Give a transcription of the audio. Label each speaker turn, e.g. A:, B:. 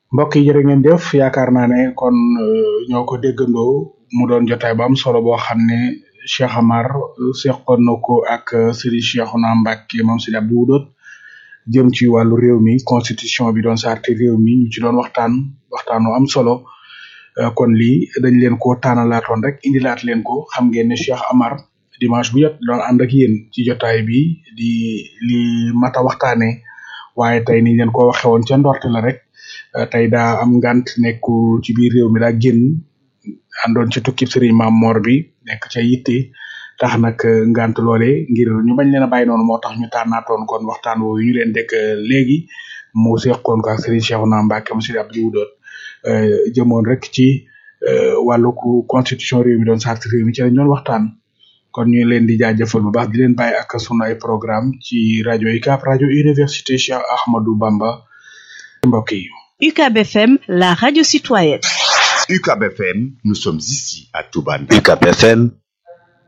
A: mbokk yi jërë ngeen jëf yaakaar naa ne kon ñoo ko déggandoo mu doon jotaay bu am solo boo xam ne Cheikh Amar seqoon na ko ak Serigne Cheikhouna Mbacké moom si Abdou Woudot jëm ci wàllu réew mi constitution bi doon sarti réew mi ñu ci doon waxtaan waxtaanu am solo kon lii dañ leen ko tànnalaatoon rek indilaat leen ko xam ngeen ne Cheikh Amar dimanche bu jot doon ànd ak yéen ci jotaay bi di li mata waxtaane waaye tey niñ leen ko waxe woon ca ndorte la rek tey daa am ngant nekku ci biir réew mi daa génn àndoon ci tukkib sëriñ Maam Mor bi nekk ca yitte tax nag ngant loole ngir ñu bañ leen a bàyyi noonu moo tax ñu tànnaatoon kon waxtaan woowu ñu leen dekk léegi mu seqoon ko ak sëriñ Cheikhouna Mbacké mu sëriñ Abdou Woudot jëmoon rek ci wàllu constitution réew mi doon sart réew mi ci lañ doon waxtaan kon ñu leen di jaajëfal bu baax di leen bàyyi ak sunu ay programme ci rajo UCAB rajo université Cheikh Ahmadou Bamba mbokk yi
B: UCAB FM la radio citoyenne
C: UCAB FM nous sommes ici à Touba
D: UCAB FM